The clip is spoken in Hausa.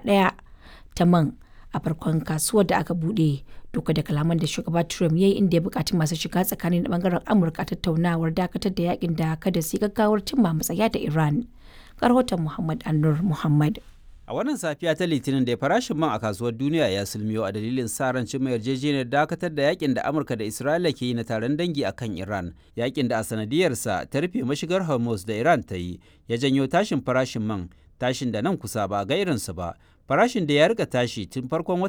ɗaya ta man a farkon kasuwar da aka buɗe duka da kalaman da shugaba Trump ya yi inda ya buƙaci masu shiga tsakanin bangaren Amurka tattaunawar dakatar da yakin da kada su yi gaggawar cimma matsaya da Iran. Rahoton Muhammad Annur Muhammad. A wannan safiya ta Litinin da farashin man a kasuwar duniya ya sulmiyo a dalilin sa ran cimma yarjejeniyar dakatar da yakin da Amurka da Isra'ila ke yi na taron dangi akan Iran. Yakin da a sanadiyarsa ta rufe mashigar Hormuz da Iran ta yi ya janyo tashin farashin man tashin da nan kusa ba ga irinsa ba. Farashin da ya rika tashi tun farkon watan